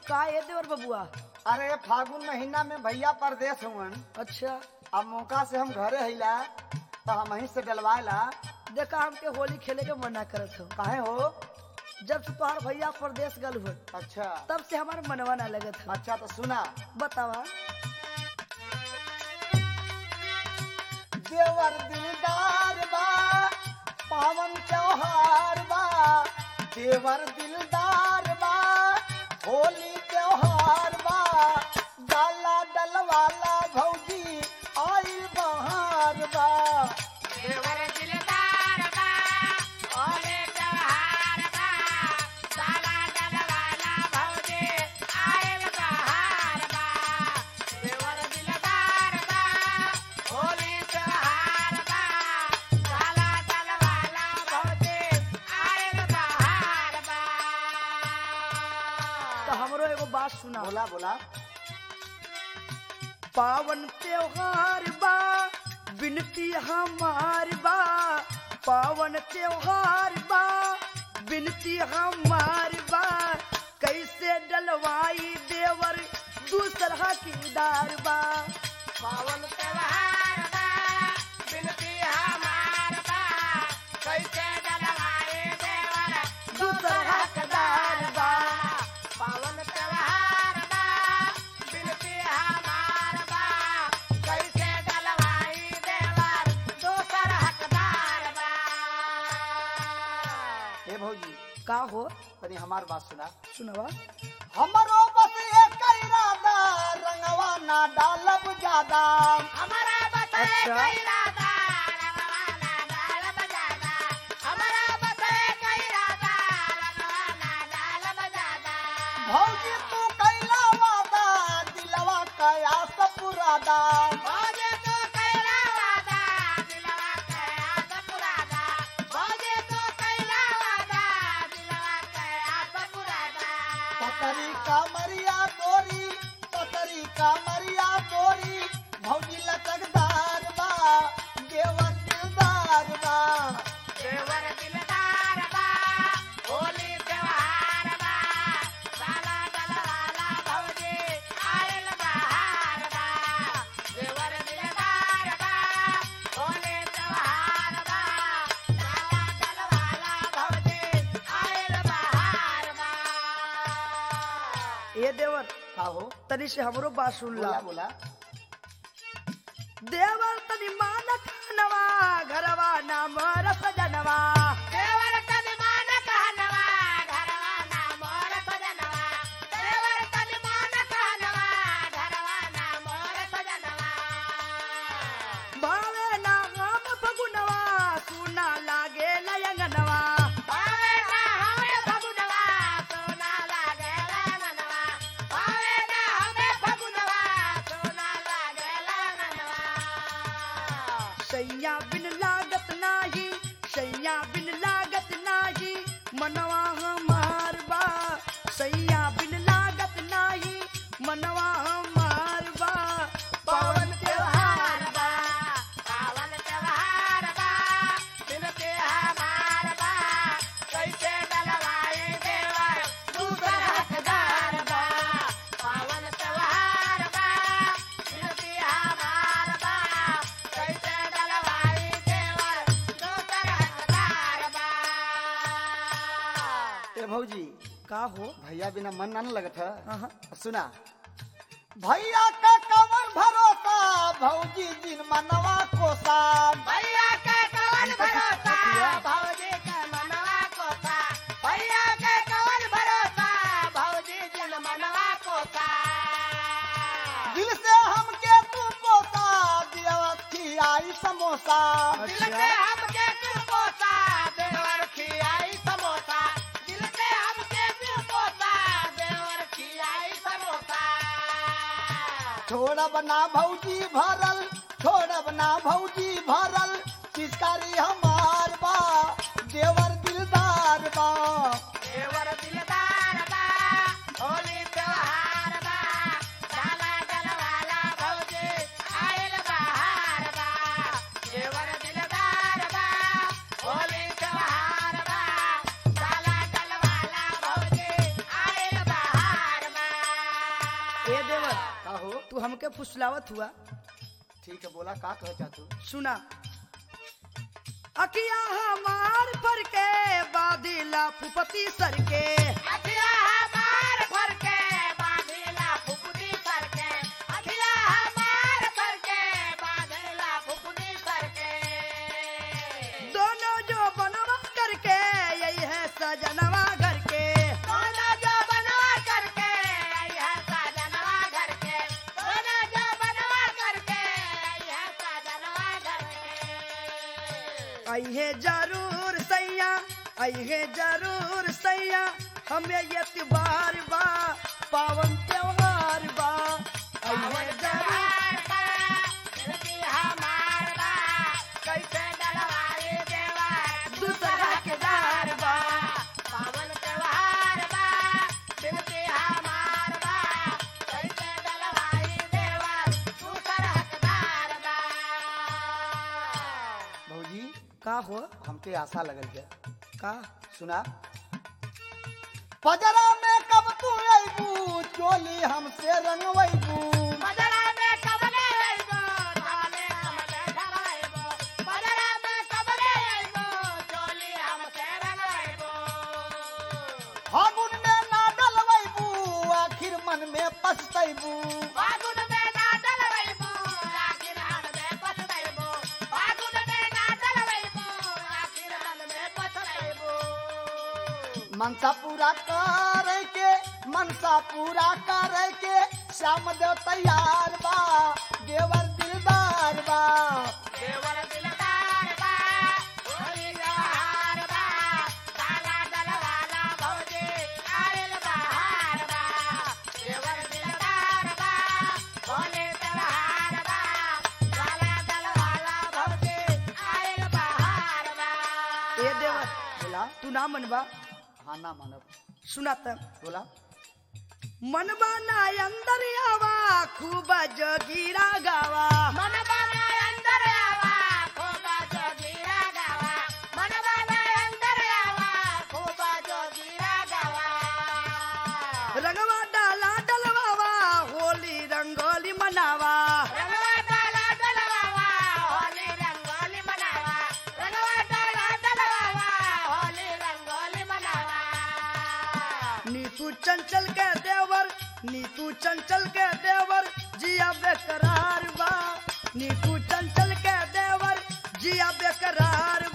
का ये देवर बबुआ अरे फागुन महीना में भैया परदेश हुवन अच्छा अब मौका से हम घरे हिला तो हम वहीं से डलवाएला देखा हमके होली खेले के मना करत हो काहे हो जब से तुम्हार भैया परदेश गल हुए अच्छा तब से हमारे मनवा ना लगत है अच्छा तो सुना बतावा देवर दिलदार बा पावन त्योहार बा देवर दिलदार बा होली त्योहार बा डाला डलवाला भौजी आइल बहार बा देवर दिलदार बा ओले त्योहार बा साला डलवाला भौजी आयल बहार बा देवर दिलदार बा ओले त्योहार बा साला डलवाला भौजी आयल बहार बा तो हमरो एगो बात सुना बोला बोला पावन त्योहार बा बिनती हमार बा पावन त्योहार बा बिनती हमार बा कैसे डलवाई देवर दूसरा किरदार बा पावन त्योहार बा बिनती हमार बा कैसे डलवाए देवर दूसरा किरदार बा पावन त्योहार बा बिनती हमार बा कैसे डलवाई देवर दूसर हकदार बा हे भौजी का हो तनी हमार बात सुना सुनवा हमरो बस एक इरादा रंगवा ना डालब ज्यादा हमारा बताए अच्छा। कैरादा रंगवाला डाल बजादा हमारा बताए कैरादा रंगवाला डाल बजादा भौजी तू कैला वादा दिलवा कया सपुरादा भोजे तो कैला वादा दिलवा कया सपुरादा भोजे तो कैला वादा दिलवा कया सपुरादा पतरी का मरिया तोरी पतरी का मरिया तोरी भौजी लचकदार बा देवर दिलदार बा देवर दिलदार बा होली त्योहार बा साला डलवाला भौजी आयल बहार बा देवर दिलदार बा होली त्योहार बा साला डलवाला भौजी आयल बहार बा ए देवर का हो तनी से हमरो बात सुन ला बोला बोला देवर तनी मानक नवा घरवा नाम रस जनवा देवर तनिमान कहनवा घरवा ना मोर सजनवा देवर तनिमान कहनवा घरवा ना मोर सजनवा भावे ना हम फगुनवा सुना लागे लयंगनवा भावे ना हमें फगुनवा सोना लागे लगनवा भावे ना हमें फगुनवा सोना लागे लगनवा सैया बिन लागत नाही सैया बिन लागत नाही मनवा हमार बा सैया बिन लागत नाही मनवा हमार बा पावन त्योहार बा पावन त्योहार बा बिनती हमार बा कैसे डलवाई देवर दूसर हकदार बा पावन त्योहार बा बिनती हमार बा कैसे डलवाई देवर दूसर हकदार बा ए भौजी का हो भैया बिना मन ना न लगत है अहाँ, सुना भैया का कमर भरोसा भौजी जिन मनवा कोसा भैया के कवन भरोसा भौजी के मनवा कोसा भैया के कवन भरोसा भौजी जन मनवा कोसा दिल से हमके तू कोसा दियवती आई समोसा दिल से हमके तू कोसा देवर खियाई समोसा दिल से हमके तू कोसा देवर खियाई समोसा छोड़ बना भौजी भरल छोड़ बना भौजी भरल पिचकारी हमार बा देवर दिलदार बा देवर दिलदार बा होली त्योहार बा साला डलवाला भौजी आयल बहार बा देवर दिलदार बा होली त्योहार बा साला डलवाला भौजी आयल बहार बा फुसलावत हुआ ठीक है बोला का कह चाहतू सुना अकिया हमार पर के बादिला फुपति सर के अखिया हमार भर के बांधेला फुफुदी सर के अखिया हमार भर के बांधेला फुफुदी सर के दोनों जो बनवा करके यही है सजनवा घर के दोनों जो बनवा करके आई है साजनवा घर के दोनों जो बनवा करके आई है साजनवा घर के आई है जरूर सैया आई है जरूर सैया हमें ये त्योहार बा पावन त्योहार बा आई है जरूर त्योहार बा, दिलकी हमार बा, कैसे डलवाई देवा दूसरा के दार बा पावन त्योहार बा, दिलकी हमार बा, कैसे डलवाई देवा दूसर हकदार बा। भौजी का हो हमके आशा लगल है का सुना पजरा में कब तू अबू चोली हमसे रंगवैबू बदला में कबले अइबो, थाने हमसे ढलवाइबो। बदला में कबले अइबो, चोली हमसे रंगवाइबो। फागुन में ना डलवैबू आखिर मन में पछतैबू फागुन में ना डलवाइबो, आखिर मन में पछताइबो। फागुन में ना डलवाइबो, आखिर मन में पछताइबो। मनसा पूरा करे के मनसा पूरा करे के श्याम देव तैयार बा देवर दिलदार बा देवर दिलदार बा, होली त्योहार बा, काला डलवाला भौजी, आइल बहार बा। देवर दिलदार बा, होली त्योहार बा, काला डलवाला भौजी, आइल बहार बा। ए देवर बोला तू ना मनबा हाँ ना मानव सुना त बोला मनबा ना अंदर आवा खूब जोगीरा गावा मन बाबा अंदर आवा, खूबा जोगीरा गावा। मन बाबा अंदर आवा, खूबा जोगीरा गावा। रंगवा डाला डलवावा होली रंगोली मनावा रंगवा डाला डलवावा, होली रंगोली मनावा। रंगवा डाला डलवावा, होली रंगोली मनावा। नीतू चंचल के देवर नीतू चंचल के देवर जिया बेकरार बा नीतू चंचल के देवर जिया बेकरार